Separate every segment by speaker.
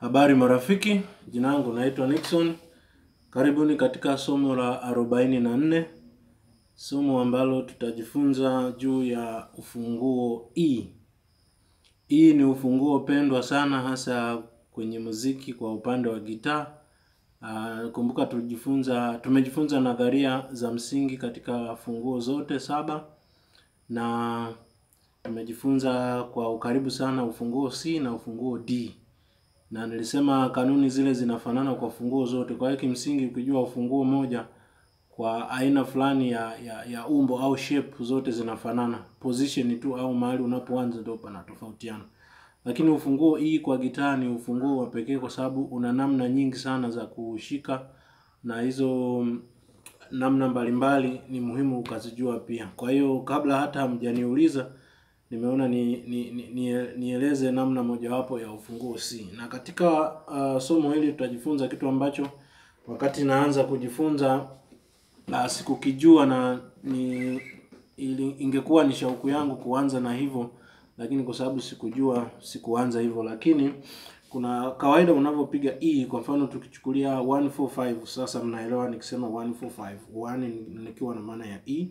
Speaker 1: Habari marafiki, jina langu naitwa Nixon. Karibuni katika somo la arobaini na nne, somo ambalo tutajifunza juu ya ufunguo E. E ni ufunguo pendwa sana hasa kwenye muziki kwa upande wa gitaa. Uh, kumbuka tulijifunza tumejifunza nadharia za msingi katika funguo zote saba na tumejifunza kwa ukaribu sana ufunguo C na ufunguo D na nilisema kanuni zile zinafanana kwa funguo zote. Kwa hiyo kimsingi, ukijua ufunguo moja kwa aina fulani ya, ya, ya umbo au shape, zote zinafanana, position tu au mahali unapoanza ndio panatofautiana. Lakini ufunguo hii kwa gitaa ni ufunguo wa pekee kwa sababu una namna nyingi sana za kushika, na hizo namna mbalimbali ni muhimu ukazijua pia. Kwa hiyo kabla hata hamjaniuliza nimeona ni, ni, ni, ni, nieleze namna mojawapo ya ufunguo C. Na katika uh, somo hili tutajifunza kitu ambacho wakati naanza kujifunza uh, sikukijua na ni ili, ingekuwa ni shauku yangu kuanza na hivyo, lakini kwa sababu sikujua sikuanza hivyo. Lakini kuna kawaida unavyopiga E, kwa mfano tukichukulia 145 sasa, mnaelewa nikisema 145 1 nikiwa na maana ya E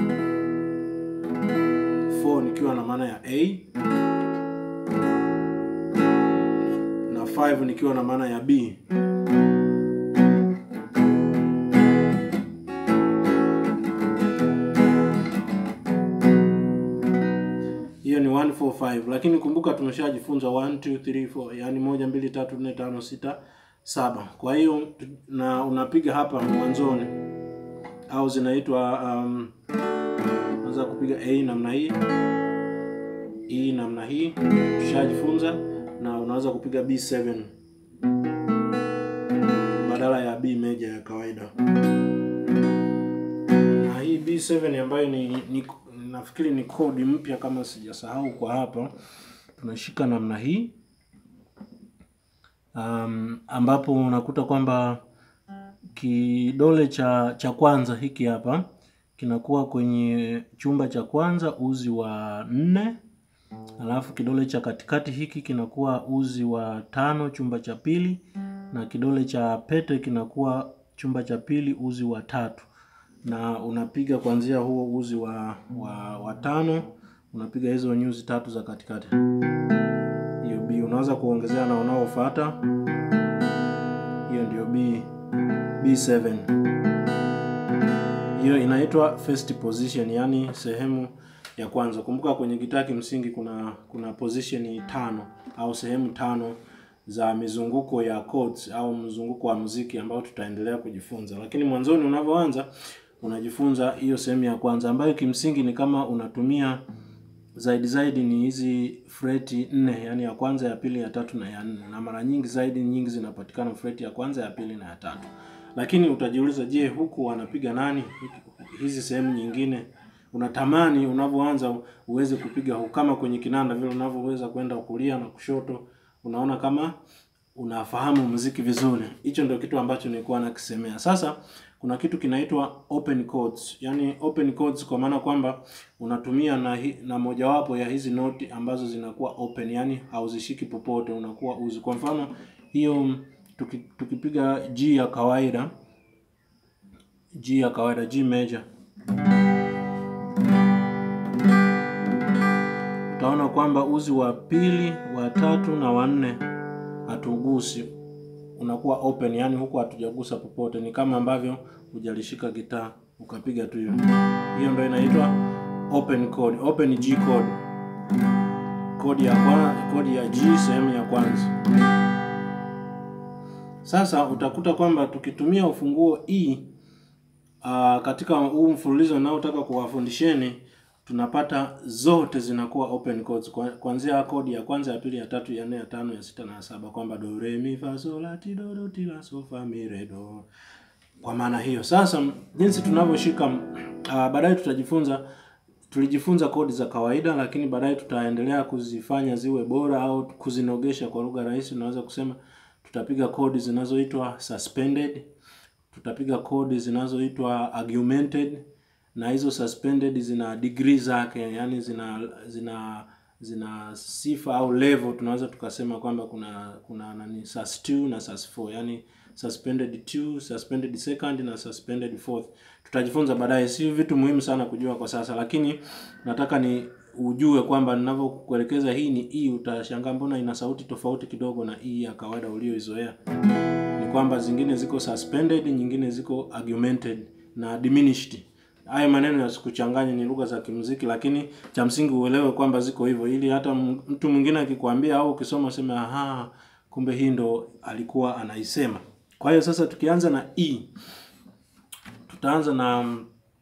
Speaker 1: 4 nikiwa na maana ya A na 5 nikiwa na maana ya B. Hiyo ni 145, lakini kumbuka tumeshajifunza 1 2 3 4, yani moja mbili tatu nne tano sita saba. Kwa hiyo na unapiga hapa mwanzoni, au zinaitwa um, unaweza kupiga A namna hii, E namna hii, tushajifunza. Na unaweza kupiga B7 badala ya B meja ya kawaida. Na hii B7 ambayo ni, ni nafikiri ni kodi mpya kama sijasahau kwa hapa, tunashika namna hii um, ambapo unakuta kwamba kidole cha cha kwanza hiki hapa kinakuwa kwenye chumba cha kwanza uzi wa nne, alafu kidole cha katikati hiki kinakuwa uzi wa tano chumba cha pili, na kidole cha pete kinakuwa chumba cha pili uzi wa tatu, na unapiga kuanzia huo uzi wa, wa, wa tano unapiga hizo nyuzi tatu za katikati. Hiyo B unaweza kuongezea na unaofuata, hiyo ndio B B7 hiyo inaitwa first position, yani sehemu ya kwanza. Kumbuka kwenye gitaa kimsingi kuna kuna position tano au sehemu tano za mizunguko ya chords au mzunguko wa muziki ambao tutaendelea kujifunza, lakini mwanzoni unavyoanza unajifunza hiyo sehemu ya kwanza ambayo kimsingi ni kama unatumia zaidi zaidi ni hizi freti nne, yani ya kwanza, ya pili, ya tatu na ya nne, na mara nyingi zaidi nyingi zinapatikana freti ya kwanza, ya pili na ya tatu. Lakini utajiuliza, je, huku wanapiga nani? Hizi sehemu nyingine unatamani unavyoanza uweze kupiga huku, kama kwenye kinanda vile unavyoweza kwenda kulia na kushoto, unaona kama unafahamu muziki vizuri. Hicho ndio kitu ambacho nilikuwa nakisemea. Sasa kuna kitu kinaitwa open chords, yani open chords kwa maana kwamba unatumia na, hi, na mojawapo ya hizi noti ambazo zinakuwa open, yani hauzishiki popote, unakuwa uzi. Kwa mfano hiyo tuki, tukipiga G ya kawaida, G ya kawaida, G major, utaona kwamba uzi wa pili, wa tatu na wa nne hatugusi, unakuwa open, yani huku hatujagusa popote. Ni kama ambavyo hujalishika gitaa ukapiga tu hiyo. Hiyo ndio inaitwa open chord, open G chord, kodi ya kwa, kodi ya G sehemu ya kwanza. Sasa utakuta kwamba tukitumia ufunguo E uh, katika huu mfululizo unaotaka kuwafundisheni tunapata zote zinakuwa open chords kuanzia kodi ya kwanza, ya pili, ya tatu, ya nne, ya tano, ya sita na ya saba, kwamba do re mi fa sol la ti do do ti la so fa mi re do. Kwa maana hiyo sasa, jinsi tunavyoshika uh, baadaye tutajifunza tulijifunza kodi za kawaida, lakini baadaye tutaendelea kuzifanya ziwe bora au kuzinogesha. Kwa lugha rahisi, unaweza kusema tutapiga kodi zinazoitwa suspended, tutapiga kodi zinazoitwa augmented na hizo suspended zina degree zake, yani zina zina zina sifa au level, tunaweza tukasema kwamba kuna kuna nani sus 2 na sus 4, yani suspended 2, suspended second na suspended fourth. Tutajifunza baadaye, si vitu muhimu sana kujua kwa sasa, lakini nataka ni ujue kwamba ninavyokuelekeza hii ni E, utashangaa mbona ina sauti tofauti kidogo na E ya kawaida ulioizoea. Ni kwamba zingine ziko suspended, nyingine ziko augmented na diminished. Haya maneno yasikuchanganye, ni lugha za kimuziki, lakini cha msingi uelewe kwamba ziko hivyo, ili hata mtu mwingine akikwambia au ukisoma useme aha, kumbe hii ndo alikuwa anaisema. Kwa hiyo sasa tukianza na E, tutaanza na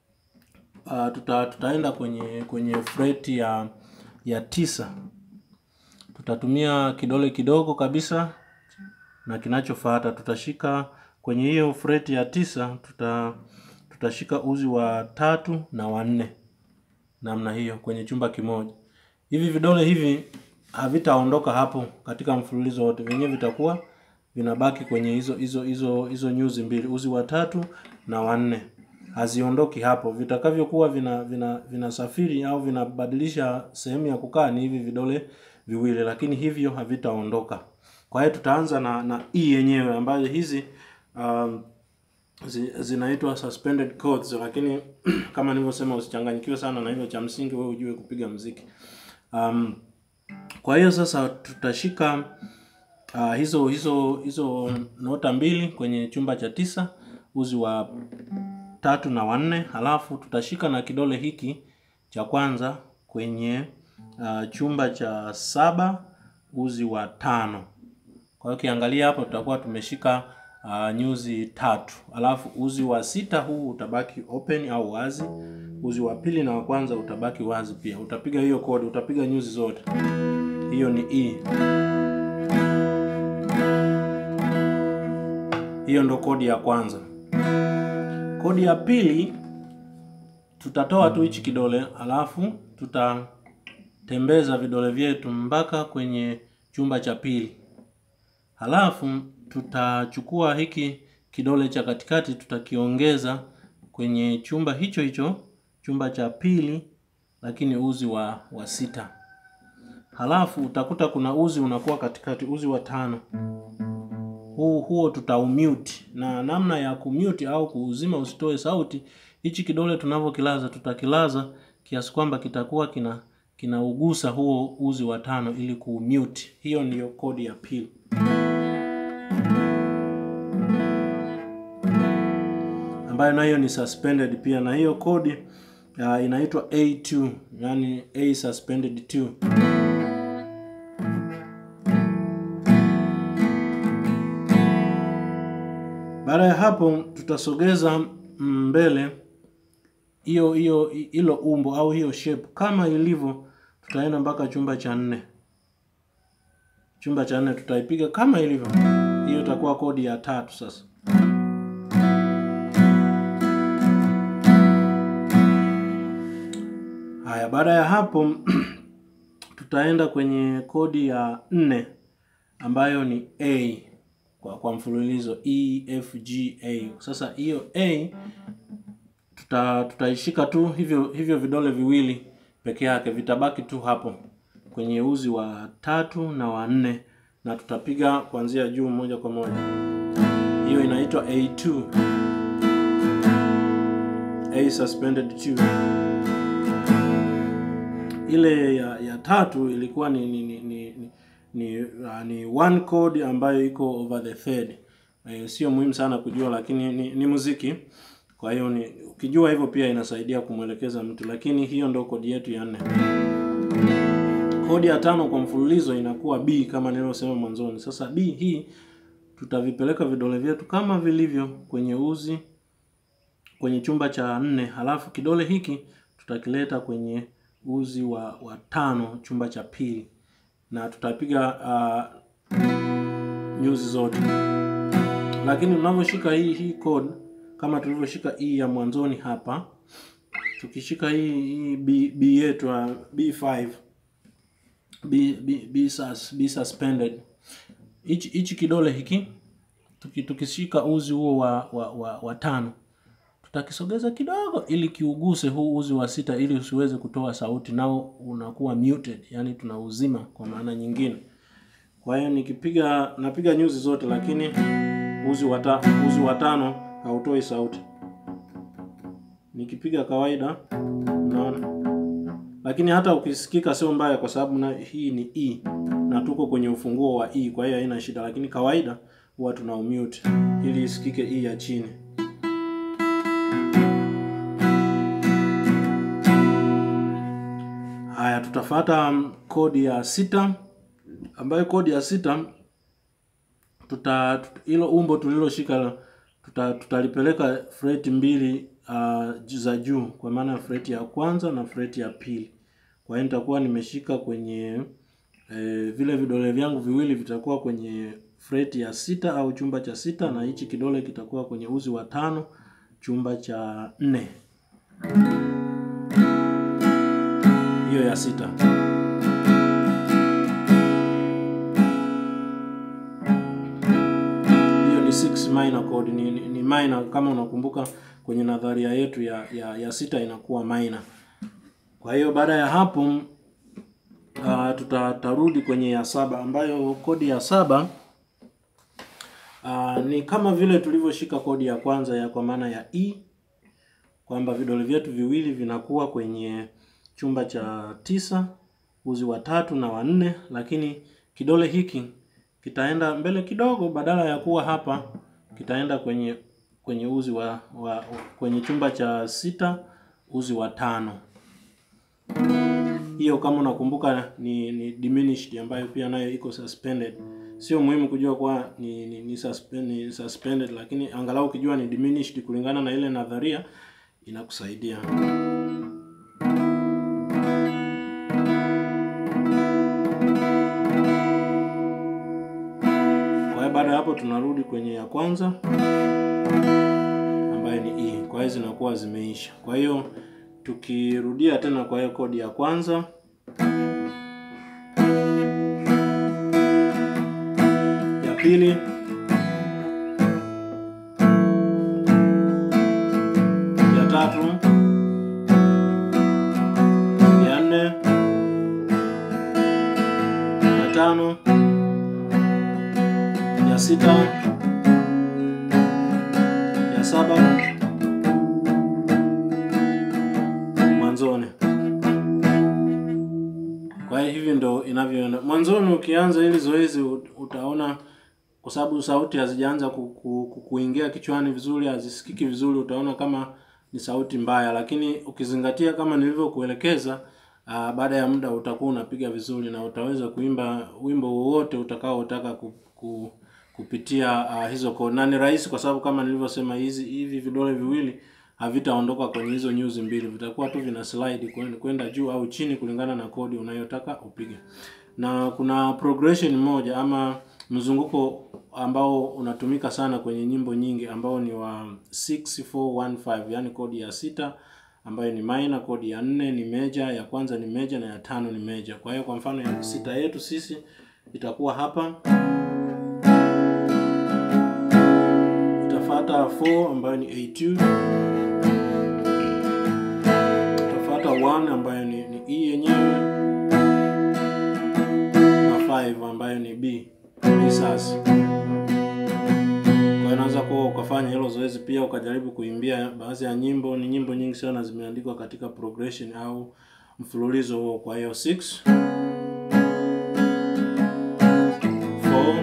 Speaker 1: uh, tuta, tutaenda kwenye kwenye fret ya ya tisa. Tutatumia kidole kidogo kabisa na kinachofuata tutashika kwenye hiyo fret ya tisa, tuta tutashika uzi wa tatu na wa nne namna hiyo kwenye chumba kimoja. Hivi vidole hivi havitaondoka hapo katika mfululizo wote, vyenyewe vitakuwa vinabaki kwenye hizo hizo hizo hizo nyuzi mbili, uzi wa tatu na wa nne, haziondoki hapo. Vitakavyokuwa vina vina vinasafiri au vinabadilisha sehemu ya kukaa ni hivi vidole viwili, lakini hivyo havitaondoka. Kwa hiyo tutaanza na na E yenyewe ambayo hizi um, zinaitwa suspended chords, lakini kama nilivyosema usichanganyikiwe sana na hivyo, cha msingi wewe ujue kupiga muziki. Um, kwa hiyo sasa tutashika uh, hizo hizo hizo nota mbili kwenye chumba cha tisa, uzi wa tatu na wanne, halafu tutashika na kidole hiki cha kwanza kwenye uh, chumba cha saba, uzi wa tano. Kwa hiyo ukiangalia hapo tutakuwa tumeshika uh, nyuzi tatu, alafu uzi wa sita huu utabaki open au wazi. Uzi wa pili na wa kwanza utabaki wazi pia. Utapiga hiyo kodi, utapiga nyuzi zote. Hiyo ni E. Hiyo ndo kodi ya kwanza. Kodi ya pili tutatoa tu hichi kidole, alafu tutatembeza vidole vyetu mpaka kwenye chumba cha pili. Halafu tutachukua hiki kidole cha katikati tutakiongeza kwenye chumba hicho hicho, chumba cha pili, lakini uzi wa wa sita. Halafu utakuta kuna uzi unakuwa katikati, uzi wa tano. Huu huo tutaumute, na namna ya kumute au kuuzima usitoe sauti, hichi kidole tunavyokilaza, tutakilaza kiasi kwamba kitakuwa kina kinaugusa huo uzi wa tano ili kuumute. Hiyo ndiyo kodi ya pili. ambayo nayo ni suspended pia, na hiyo kodi uh, inaitwa A2, yani A suspended 2. Baada ya hapo tutasogeza mbele hiyo hiyo hilo umbo au hiyo shape kama ilivyo, tutaenda mpaka chumba cha nne. Chumba cha nne tutaipiga kama ilivyo, hiyo itakuwa kodi ya tatu sasa. Haya, baada ya hapo tutaenda kwenye kodi ya nne ambayo ni A kwa, kwa mfululizo E F G A. Sasa hiyo A tuta tutaishika tu hivyo hivyo vidole viwili peke yake, vitabaki tu hapo kwenye uzi wa tatu na wa nne, na tutapiga kuanzia juu moja kwa moja. Hiyo inaitwa A2, A suspended 2 ile ya, ya tatu ilikuwa ni ni ni, ni, ni, uh, ni one chord ambayo iko over the third. E, sio muhimu sana kujua, lakini ni, ni muziki. Kwa hiyo ni ukijua hivyo pia inasaidia kumwelekeza mtu, lakini hiyo ndo kodi yetu ya nne. Kodi ya tano kwa mfululizo inakuwa B kama nilivyosema mwanzoni. Sasa B hii tutavipeleka vidole vyetu kama vilivyo kwenye uzi kwenye chumba cha nne, halafu kidole hiki tutakileta kwenye uzi wa, wa tano chumba cha pili na tutapiga uh, nyuzi zote, lakini tunavyoshika hii hii chord kama tulivyoshika hii ya mwanzoni hapa, tukishika hii hii B, B yetu uh, B5 B, B, B, sus, B suspended hichi hichi kidole hiki tuki, tukishika uzi huo wa, wa, wa, wa tano tutakisogeza kidogo ili kiuguse huu uzi wa sita ili usiweze kutoa sauti nao unakuwa muted yani tunauzima kwa maana nyingine kwa hiyo nikipiga napiga nyuzi zote lakini uzi wa ta, uzi wa tano hautoi sauti nikipiga kawaida unaona lakini hata ukisikika sio mbaya kwa sababu na hii ni E na tuko kwenye ufunguo wa E kwa hiyo haina shida lakini kawaida huwa tuna mute ili isikike E ya chini haya tutafata um, kodi ya sita ambayo kodi ya sita tuta hilo umbo tuliloshika tuta, tutalipeleka freti mbili uh, za juu kwa maana freti ya kwanza na freti ya pili kwa hiyo nitakuwa nimeshika kwenye e, vile vidole vyangu viwili vitakuwa kwenye freti ya sita au chumba cha sita na hichi kidole kitakuwa kwenye uzi wa tano chumba cha nne hiyo ya sita hiyo ni 6 minor chord ni, ni, ni minor kama unakumbuka kwenye nadharia yetu ya, ya, ya sita inakuwa minor kwa hiyo baada ya hapo uh, tutarudi kwenye ya saba ambayo kodi ya saba uh, ni kama vile tulivyoshika kodi ya kwanza ya kwa maana ya E kwamba vidole vyetu viwili vinakuwa kwenye chumba cha tisa uzi wa tatu na wa nne, lakini kidole hiki kitaenda mbele kidogo, badala ya kuwa hapa kitaenda kwenye kwenye uzi wa, wa kwenye chumba cha sita uzi wa tano. Hiyo kama unakumbuka ni, ni diminished ambayo pia nayo iko suspended. Sio muhimu kujua kuwa ni, ni, ni, suspend, ni suspended, lakini angalau ukijua ni diminished kulingana na ile nadharia inakusaidia. Kwa hiyo baada ya hapo tunarudi kwenye ya kwanza ambayo ni E. Kwa hiyo zinakuwa zimeisha. Kwa hiyo tukirudia tena kwa hiyo kodi ya kwanza ya pili ya tatu ya nne ya tano ya sita ya saba mwanzoni. Kwa hiyo hivi ndo inavyoenda mwanzoni. Ukianza hili zoezi utaona, kwa sababu sauti hazijaanza ku, ku, ku, kuingia kichwani vizuri, hazisikiki vizuri, utaona kama ni sauti mbaya, lakini ukizingatia kama nilivyokuelekeza, uh, baada ya muda utakuwa unapiga vizuri na utaweza kuimba wimbo wowote utakaotaka ku, ku, kupitia uh, hizo kodi, na ni rahisi kwa sababu kama nilivyosema, hizi hivi vidole viwili havitaondoka kwenye hizo nyuzi mbili, vitakuwa tu vina slide kwenda juu au chini kulingana na kodi unayotaka upige. Na kuna progression moja ama mzunguko ambao unatumika sana kwenye nyimbo nyingi ambao ni wa 6415 yani kodi ya sita ambayo ni minor, kodi ya nne ni major, ya kwanza ni major na ya tano ni major. Kwa hiyo kwa mfano ya sita yetu sisi itakuwa hapa itafuata 4 ambayo ni A2 itafuata 1 ambayo ni, ni E yenyewe na 5 ambayo ni B B sasa. Kwa unaweza kuwa ukafanya hilo zoezi pia ukajaribu kuimbia baadhi ya nyimbo. Ni nyimbo nyingi sana zimeandikwa katika progression au mfululizo huo. Kwa hiyo 6 4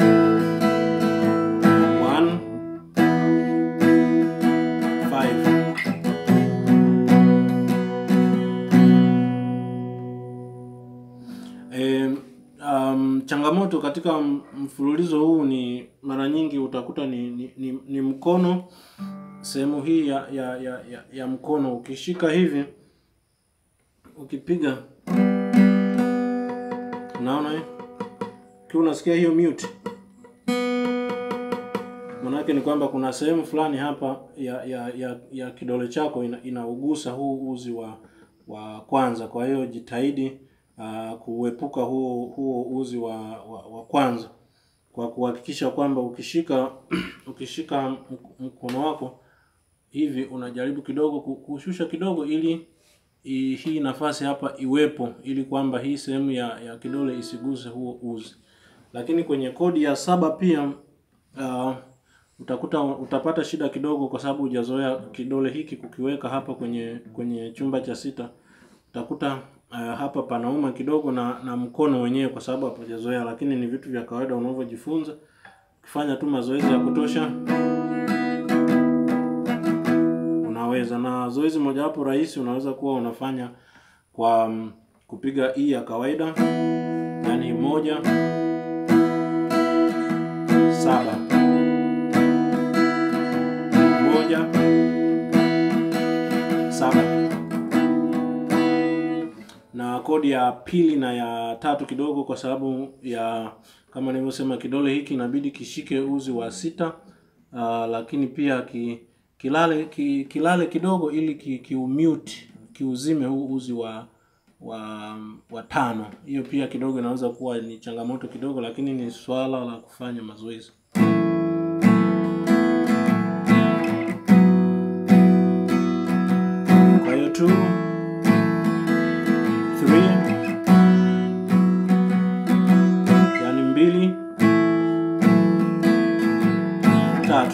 Speaker 1: E, um, changamoto katika mfululizo huu ni mara nyingi utakuta ni, ni, ni, ni mkono sehemu hii ya, ya, ya, ya, ya mkono ukishika hivi ukipiga, unaona eh, ukiwa unasikia hiyo mute, manake ni kwamba kuna sehemu fulani hapa ya ya, ya, ya kidole chako ina, inaugusa huu uzi wa wa kwanza. Kwa hiyo jitahidi Uh, kuepuka huo huo uzi wa, wa, wa kwanza kwa kuhakikisha kwamba ukishika ukishika mkono wako hivi unajaribu kidogo ku- kushusha kidogo ili i, hii nafasi hapa iwepo ili kwamba hii sehemu ya, ya kidole isiguse huo uzi. Lakini kwenye kodi ya saba pia uh, utakuta utapata shida kidogo kwa sababu hujazoea kidole hiki kukiweka hapa kwenye kwenye chumba cha sita. Utakuta uh, hapa panauma kidogo na na mkono wenyewe kwa sababu hapajazoea, lakini ni vitu vya kawaida unavyojifunza. Ukifanya tu mazoezi ya kutosha unaweza. Na zoezi mojawapo rahisi unaweza kuwa unafanya kwa um, kupiga E ya kawaida, yaani moja saba moja saba na kodi ya pili na ya tatu kidogo, kwa sababu ya kama nilivyosema, kidole hiki inabidi kishike uzi wa sita. Uh, lakini pia ki, kilale ki, kilale kidogo ili ki, kiumute kiuzime huu uzi wa wa wa tano. Hiyo pia kidogo inaweza kuwa ni changamoto kidogo, lakini ni swala la kufanya mazoezi. Kwa hiyo two, three, yani mbili, tatu.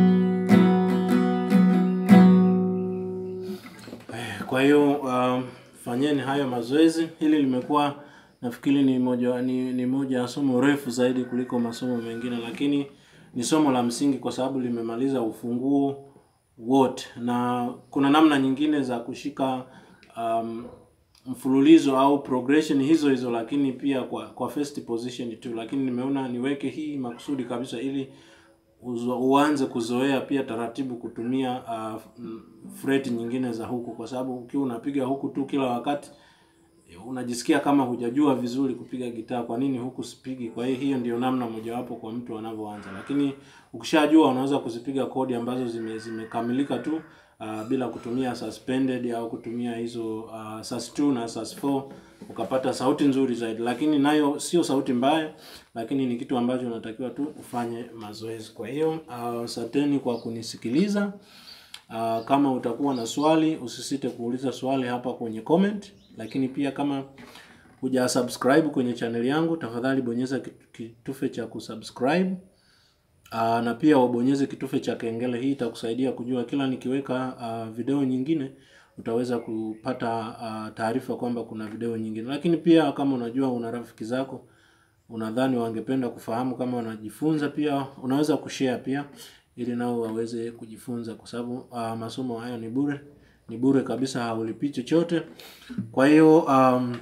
Speaker 1: Kwa hiyo um, fanyeni hayo mazoezi. Hili limekuwa nafikiri ni moja ni, ni moja ya somo refu zaidi kuliko masomo mengine, lakini ni somo la msingi kwa sababu limemaliza ufunguo wote, na kuna namna nyingine za kushika um, mfululizo au progression hizo hizo, lakini pia kwa kwa first position tu, lakini nimeona niweke hii makusudi kabisa ili uzo, uanze kuzoea pia taratibu kutumia uh, fret nyingine za huku, kwa sababu ukiwa unapiga huku tu kila wakati unajisikia kama hujajua vizuri kupiga gitaa. Kwa nini huku sipigi? Kwa hiyo hiyo ndio namna mojawapo kwa mtu anavyoanza, lakini ukishajua unaweza kuzipiga kodi ambazo zime zimekamilika tu uh, bila kutumia suspended au kutumia hizo uh, sus 2 na sus 4 ukapata sauti nzuri zaidi, lakini nayo sio sauti mbaya, lakini ni kitu ambacho unatakiwa tu ufanye mazoezi. Kwa hiyo asanteni uh, kwa kunisikiliza. Uh, kama utakuwa na swali usisite kuuliza swali hapa kwenye comment, lakini pia kama huja subscribe kwenye channel yangu, tafadhali bonyeza kitufe cha kusubscribe. Uh, na pia wabonyeze kitufe cha kengele. Hii itakusaidia kujua kila nikiweka uh, video nyingine utaweza kupata uh, taarifa kwamba kuna video nyingine. Lakini pia kama unajua una rafiki zako unadhani wangependa kufahamu kama wanajifunza, pia unaweza kushare pia ili nao waweze kujifunza, kwa sababu uh, masomo haya ni bure, ni bure kabisa, haulipi chochote. Kwa hiyo um,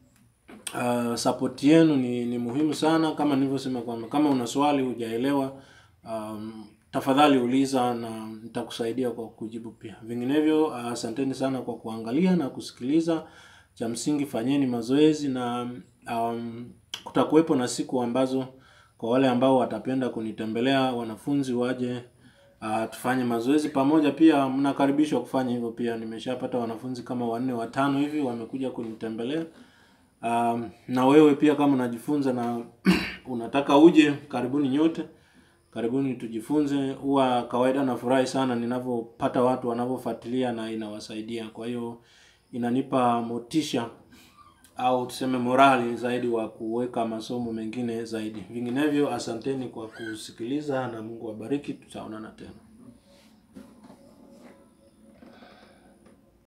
Speaker 1: uh, support yenu ni, ni muhimu sana, kama nilivyosema kwamba kama una swali hujaelewa, um, tafadhali uliza na nitakusaidia kwa kujibu pia. Vinginevyo asanteni uh, sana kwa kuangalia na kusikiliza. Cha msingi fanyeni mazoezi na um, kutakuwepo na siku ambazo kwa wale ambao watapenda kunitembelea wanafunzi waje uh, tufanye mazoezi pamoja. Pia mnakaribishwa kufanya hivyo pia. Nimeshapata wanafunzi kama wanne watano hivi wamekuja kunitembelea. Um, na wewe pia kama unajifunza na unataka uje, karibuni nyote, karibuni tujifunze. Huwa kawaida nafurahi sana ninavyopata watu wanavyofuatilia na inawasaidia, kwa hiyo inanipa motisha au tuseme morali zaidi wa kuweka masomo mengine zaidi. Vinginevyo, asanteni kwa kusikiliza na Mungu awabariki. Tutaonana tena.